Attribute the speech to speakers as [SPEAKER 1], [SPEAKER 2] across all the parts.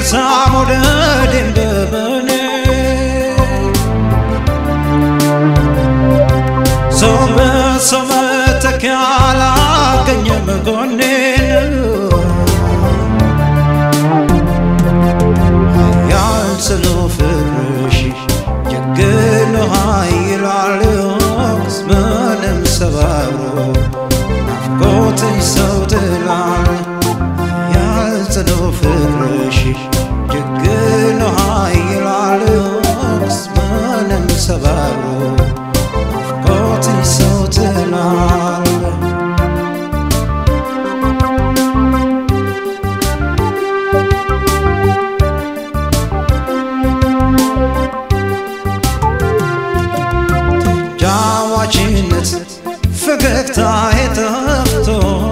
[SPEAKER 1] ልርሳ መውደዴን በበኔ ሰው በሰው መተኪያ አላገኘም ጎኔን ያልጽኑ ፍቅርሽ ጀግኖ ኃይላል ምንም ሰባብሮ ናፍቆትሽ ሰው ጥላል ያልጽኑ ፍቅርሽ ጀግኖ ኃይላል ምንም ሰባብሮ ናፍቆትሽ ሰው ጥላል ጃዋችነት ፈገግታ የጠፍቶ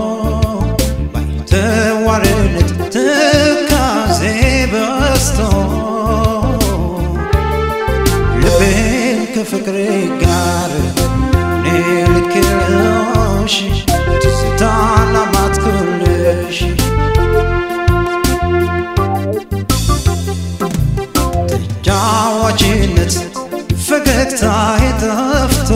[SPEAKER 1] ባይተዋርነት ትካዜ በስቶ ልቤን ከፍቅሬ ጋር እኔ ልክልሽ ትዝታና ማትኩልሽ ተጫዋችነት ፈገግታ የጠፍቶ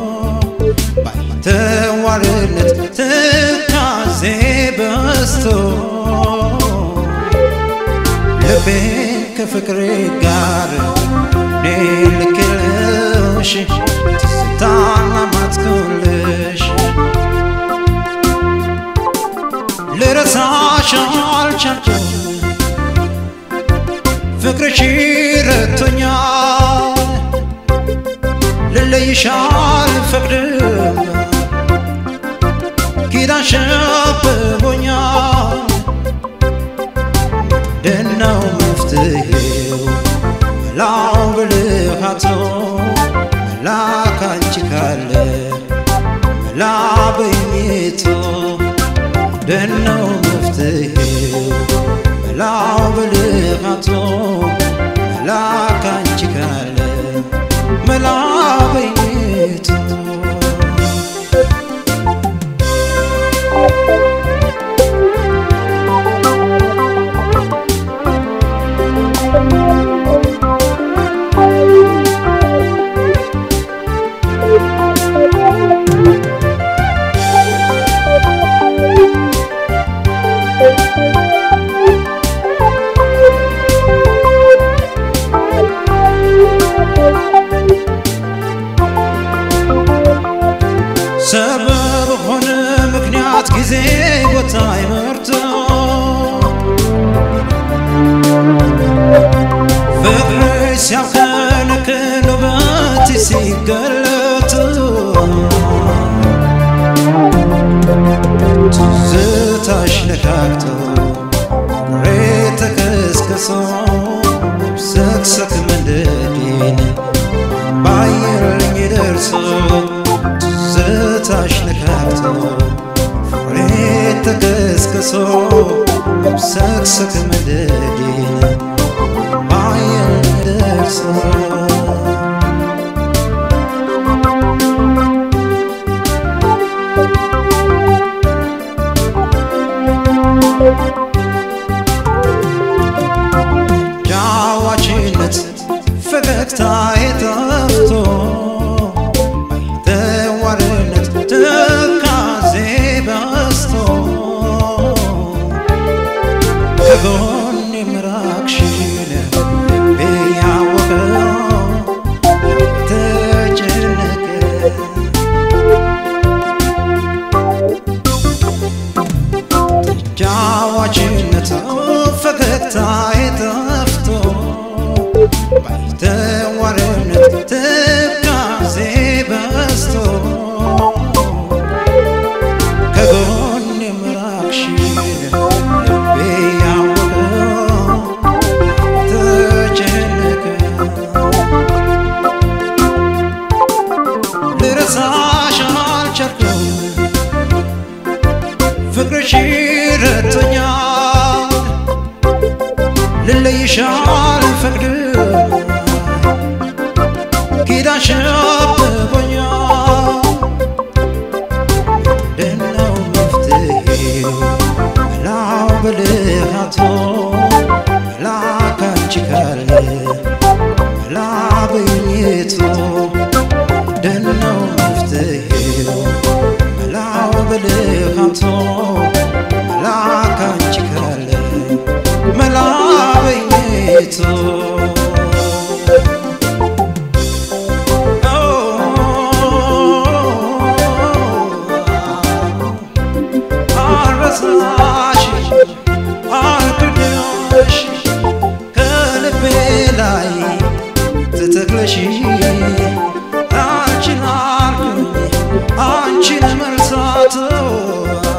[SPEAKER 1] ባይተዋርነት ትካዜ በስቶ ልቤን ከፍቅሬ ጋር እኔ ልክልሽ ትዝታና ማትኩልሽ ልረሳሽ አልቻልኩም ፍቅርሽ ረቶኛል ልለይሽ አልፈቅድም ኪዳን ሸብቦኛል ደናው መፍትሄው መላው ብልሃቶ መላ ካንቺ ካለ መላ በኝቶ ደናው መፍትሄው መላው ብልሃቶ መላ ካንቺ ካለ መላ በኝቶ ሰበብ ሆነ ምክንያት ጊዜ ቦታ ይመርቶ ፍቅርሽ ሲያብከነክን ውበት ሲገለጥ ትዝታሽ ነካክቶ ፍቅሬ ተከስክሶ ሰክሰክ መንደዴን ባየልኝ ደርሶ ትዝታሽ ነካክቶ ፍቅሬ ተከስክሶ ሰክሰክ መንደዴን ባየልኝ ደርሶ ጃዋችነት ፈገግታ የጠፍቶ ባይተዋርነት ትካዜ በስቶ ከጎን የምራቅሽን ልቤ ያወቀው ተጨነቀ ጃዋችነት ፈገግታ የጠፍቶ ባይተዋርነት ትካዜ በስቶ ከጎን የምራቅሽን ልቤ ያወቀው ተጨነቀ ልረሳሽ አልቻልኩም ፍቅርሽ ረቶኛል ልለይሽ አልፈቅድም ኪዳን ሸብቦኛል ደናው መፍትሄው መላው ብልሃቶ መላ ሳተው